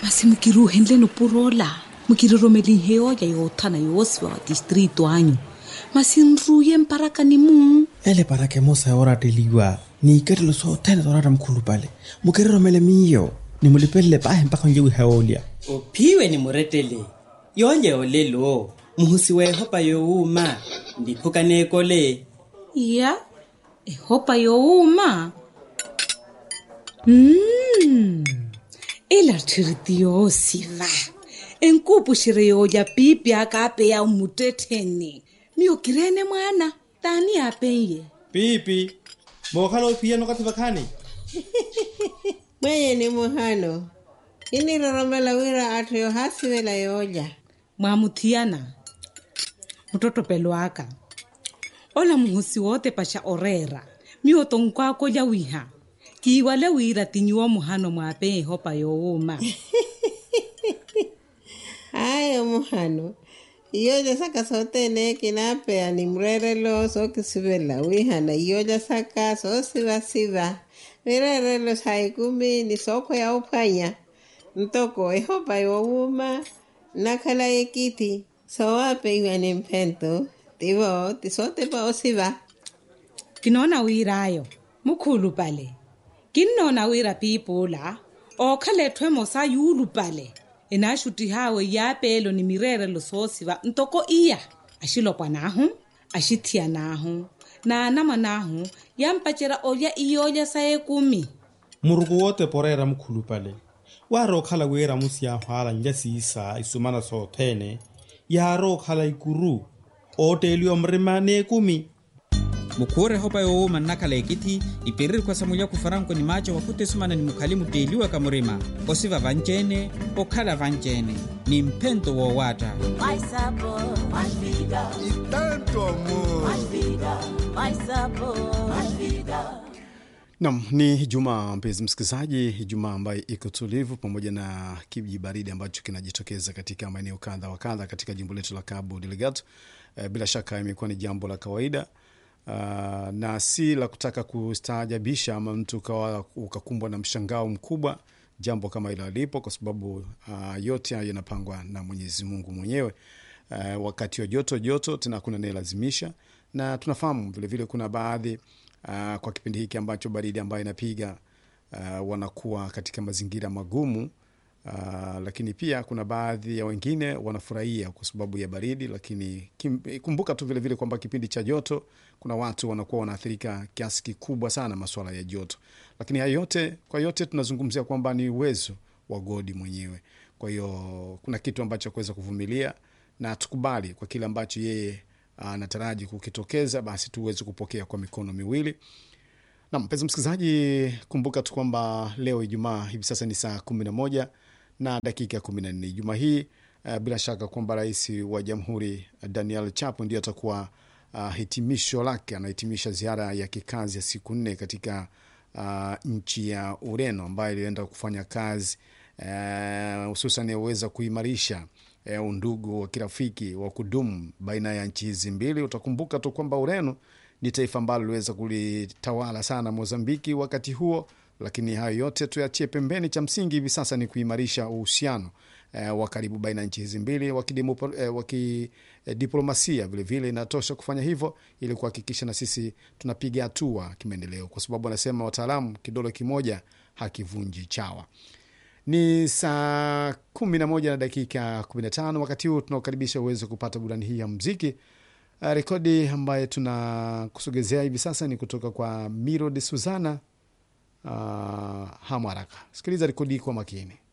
masi mukiruhenle nopurola mukiriromelin yoya yoothana yoosiwa wa distrito anyu masi nruye mparakani mu ele para que mosa ya orateliwa ni iketelo so tele torata mkhulu pale mukeriromele miyo nimulipelele pahe mpaka njewi haolia uphiwe ni muretele yonye olelo muhusi wehopa yowuma ndiphukanekole ya ehopa youma mm. ilarthiriti yoosiva enkupuxire yooya pipi akaapeya umutetheni miyokirene mwana tani apenye pipi mookhala ophiyano kathiva khani mwenye ni muhano iniroromela wira atthu yohasivela yooja mwamuthiyana mutotopelo aka ola muhosi wote paxa orera miyoto nkwako ya wiha kiiwale wira tinyiwa muhano mwape ehopa youma hayo muhano iyoja saka sotene kinapeya ni mrerelo sokisivela wihana iyoja saka sosivasiva mirerelo saikumi ni soko ya uphwanya ntoko ehopa yowuma nakhala ekiti sowapeyiwa ni mphento tivo tisotepa osiva kinona wirayo mukhulu pale kinnona wira piipula ookhalethwe mosa yuulu pale enaxuti hawe yaapelo ni mirerelo soosiva ntoko iya axilopwa naahu axithiya naahu naanama naahu yampacera olya iyoolya sa ekumi muruku wote porera mukhulu pale waari okhala wiira musi yahwaala nja siisa isumana soothene yaari okhala ikuru ooteeliwa mrima neekumi mukhuure hopa yoowuma nnakhala ekiti iperiri khwasa mulya kufaranko ni macho wakhuta esumana ni mukhali muteliwa kamurima osiva vanceene okhala vanceene ni mphento woowatta Mais sabor, mais vida, e tanto amor. mais vida, mais sabor, mais vida. Nam, ni Jumaa mpenzi msikilizaji, Jumaa ambayo iko tulivu pamoja na kiji baridi ambacho kinajitokeza katika maeneo kadha wa kadha katika jimbo letu la Cabo Delgado. E, bila shaka imekuwa ni jambo la kawaida uh, na si la kutaka kustaajabisha ama mtu ukawa ukakumbwa na mshangao mkubwa jambo kama hilo alipo, kwa sababu uh, yote hayo yanapangwa na Mwenyezi Mungu mwenyewe. Uh, wakati wa joto joto tena kuna anayelazimisha, na tunafahamu vilevile kuna baadhi uh, kwa kipindi hiki ambacho baridi ambayo inapiga uh, wanakuwa katika mazingira magumu uh, lakini pia kuna baadhi ya wengine wanafurahia kwa sababu ya baridi, lakini kim, kumbuka tu vilevile kwamba kipindi cha joto kuna watu wanakuwa wanaathirika kiasi kikubwa sana masuala ya joto, lakini hayo yote kwa yote tunazungumzia kwamba ni uwezo wa godi mwenyewe. Kwa hiyo kuna kitu ambacho kuweza kuvumilia na tukubali kwa kile ambacho yeye anataraji kukitokeza, basi tuweze kupokea kwa mikono miwili. Na mpenzi msikilizaji, kumbuka tu kwamba leo Ijumaa hivi sasa ni saa kumi na moja na dakika kumi na nne Juma hii uh, bila shaka kwamba rais wa jamhuri uh, Daniel Chapo ndio atakuwa uh, hitimisho lake, anahitimisha ziara ya kikazi ya siku nne katika uh, nchi ya Ureno ambayo ilienda kufanya kazi hususan uh, yaweza kuimarisha uh, undugu wa kirafiki wa kudumu baina ya nchi hizi mbili. Utakumbuka tu kwamba Ureno ni taifa ambalo liweza kulitawala sana Mozambiki wakati huo, lakini hayo yote tuyachie pembeni. Cha msingi hivi sasa ni kuimarisha uhusiano eh, wa karibu baina ya nchi hizi mbili wa kidiplomasia. Vilevile inatosha kufanya hivyo ili kuhakikisha na sisi tunapiga hatua kimaendeleo, kwa sababu wanasema wataalamu, kidole kimoja hakivunji chawa. Ni saa kumi na moja na dakika kumi na tano. Wakati huu tunaokaribisha uweze kupata burani hii ya mziki. Uh, rekodi ambayo tunakusogezea hivi sasa ni kutoka kwa Miro de Suzana. Uh, hamu haraka, sikiliza rekodi kwa makini.